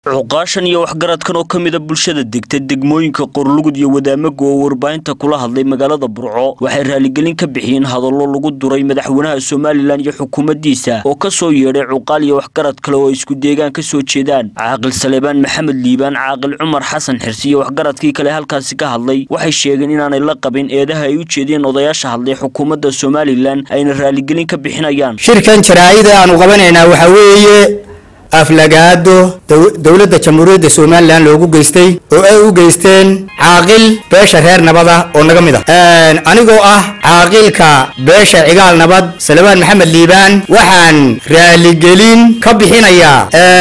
cuqaashan iyo waxgaradkan oo ka mida bulshada degta degmooyinka qorlugud iyo wadaamaga oo warbaahinta kula hadlay magaalada burco waxay raaligelin ka bixiyeen hadallo lagu duray madaxweynaha somalilan iyo xukuumaddiisa oo ka soo yeedhay cuqaal iyo waxgarad kale oo isku deegaan ka soo jeedaan caaqil saleebaan maxamed liibaan caaqil cumar xasan xirsi iyo waxgaradkii kale halkaasi ka hadlay waxay sheegeen inaanay la qabin eedaha ay u jeediyeen odayaasha hadlay xukuumadda somalilan ayna raaligelin ka bixinayaan shirkan jaraa'ida aanu qabanaynaa waxaa weeye aflagaado dowladda jamhuuriyadda somalilan loogu geystay oo ay u geysteen caaqil beesha reer nabad ah oo naga mid ah anigoo ah caaqilka beesha cigaal nabad salebaan maxamed liibaan waxaan raaligelin ka bixinayaa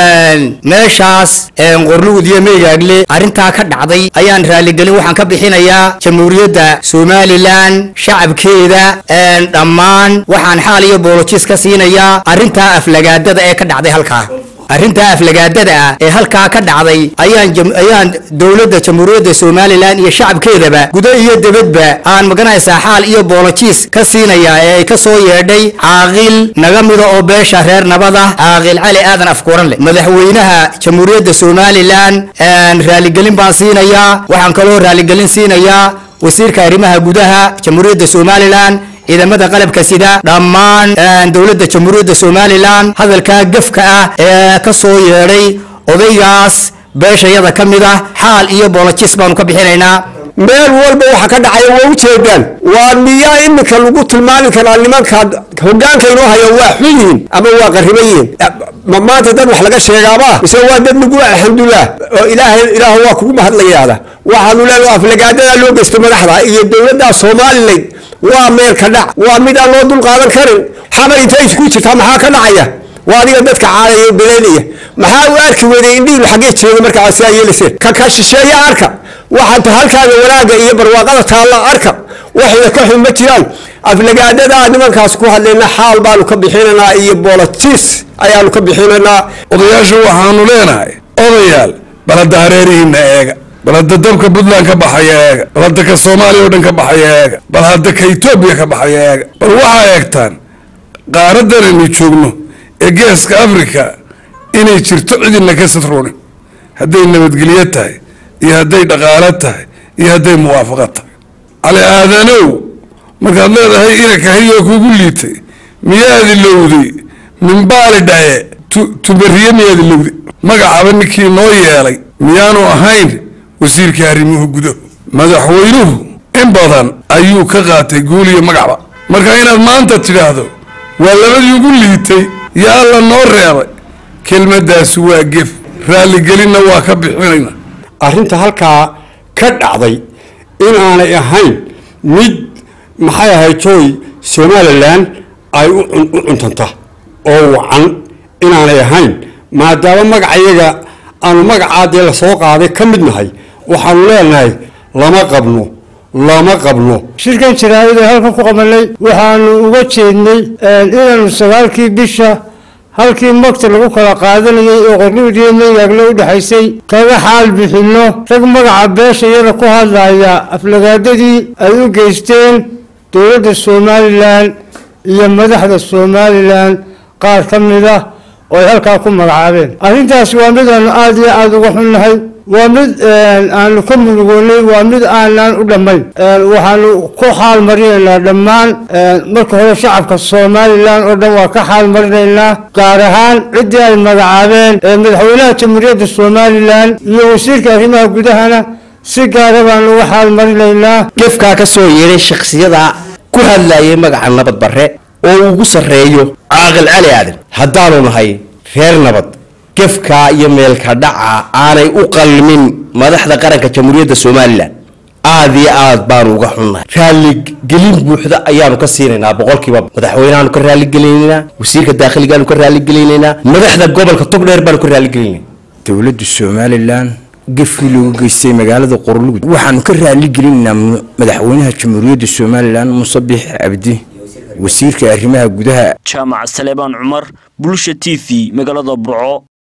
meeshaas qorlugud iyo meygaagle arrintaa ka dhacday ayaan raaligelin waxaan ka bixinayaa jamhuuriyadda somalilan shacabkeeda dhammaan waxaan xaal iyo boolojis ka siinayaa arrintaa aflagaadada ee ka dhacday halkaa arrintaa aflagaadada ah ee halkaa ka dhacday ayaan ayaan dowladda jamhuuriyadda somalilan iyo shacabkeedaba gudo iyo debadba aan maganaysaa xaal iyo boolojiis ka siinayaa ee ay ka soo yeedhay caaqil naga mida oo beesha reer nabad ah caaqil cali aadan afkuuran leh madaxweynaha jamhuuriyadda somalilan raaligelin baan siinayaa waxaan kaloo raaligelin siinayaa wasiirka arrimaha gudaha jamhuuriyadda somalilan ciidamada qalabka sida dhammaan dowladda jamhuuriyadda somalilan hadalkaa gefka ah ee ka soo yeedhay odaygaas beeshayada ka mid ah xaal iyo boolojis baanu ka bixinaynaa meel walba waxa ka dhacaya waa ujeedaan waa miyaa iminka lagu tilmaami karaa nimanka hogaanka inoo haya waa xun yihiin ama waa qariban yihiin ma maanta dad wax laga sheegaaba mise waa dad lagu alxamdulilah oo ilaahay ilaah waa kugu mahadlayaada waxaanu leenahay aflagaadada loo geysto madaxda iyo dowladda somalilan waa meel ka dhac waa mid aan loo dul qaadan karin xamar intay isku jirtaa maxaa ka dhacaya waa adiga dadka caadaya beleynaya maxaa u arki weday indhihiinu xaggee jeeda markaa sidaa yeeliseen ka ka shisheeya arka waxaanta halkaaga wanaaga iyo barwaaqada taalla arka waxayna ka xun ma jiraan aflagaadada nimankaas ku hadlayna xaal baanu ka bixinaynaa iyo boolotiis ayaanu ka bixinaynaa odayaashu waxaanu leenahay odayaal balada hareerihiina eega bal hadda dabka puntland ka baxaya eega bal hadda ka soomaaliya o dhan ka baxaya eega bal hadda ka etoobiya ka baxaya eega bal waxaa eegtaan qaaradan aynu joogno ee geeska africa inay jirto cidina ka sadroonin hadday nabadgelyo tahay iyo hadday dhaqaalo tahay iyo hadday muwaafaqo tahay cali aadanow markaad leedahay inakahayoo kugu liitay miyaad ilowday minbaali dhaye tuberiye miyaad ilowday magacaba ninkii noo yeelay miyaanu ahayn wasiirka arrimuhu gudahu madaxweynuhu in badan ayuu ka qaatay guul iyo magacba marka inaad maanta tidhaahdo waa labadii ugu liitay yo alla noo reebay kelmaddaasi waa gef raaligelinna waa ka bixinayna arrinta halkaa ka dhacday inaanay ahayn mid maxay ahayd jooy somalilan ay u cuntanta oo wacan inaanay ahayn maadaama magacayaga aanu magacaa dee lasoo qaaday ka mid nahay waxaanu leenahay lama qabno lama qabno shirkan jaraa'ida halkan ku qabanay waxaanu uga jeednay inaanu sagaalkii bisha halkii magta lagu kala qaadanayay oo qorluud iyo meygaagle u dhexaysay kaga xaal bixinno rag magaca beesha iyada ku hadlaya aflagaadadii ay u geysteen dowladda somalilan iyo madaxda somalilan qaar ka mid ah oo ay halkaa ku magacaabeen arrintaasi waa mid aanu aada iyo aada uga xunnahay waa mid aanu ka munugoonay waa mid aanaan u dhammayn waxaanu ku xaal marinaynaa dhammaan marka hore shacabka somalilan oo dhan waa ka xaal marinaynaa gaar ahaan ciddii ay magacaabeen madaxweynaha jamhuuriyadda somalilan iyo wasiirka arrimaha gudahana si gaara baanu uga xaal marinaynaa gefkaa ka soo yeedhay shaksiyada ku hadlayay magaca nabad barre oo ugu sarreeyo caaqil cali aadan haddaanu nahay reer nabad gefkaa iyo meelka dhaca aanay u qalmin madaxda qaranka jamhuuriyadda somalilan aada iyo aad baanu uga xunnahay raaligelin buuxda ayaanu ka siinaynaa boqolkiiba madaxweynehaanu ka raaligelinaynaa wasiirka daakhiligaanu ka raaligelinaynaa madaxda gobolka togdheer baanu ka raaligelinayna dowladda somalilan gefkii loogu geystay magaalada qorlugud waxaanu ka raaligelinaynaa madaxweynaha jamhuuriyadda somalilan muuse biix cabdi wasiirka arrimaha gudaha jaamac saleebaan cumar bulsha t v magaalada burco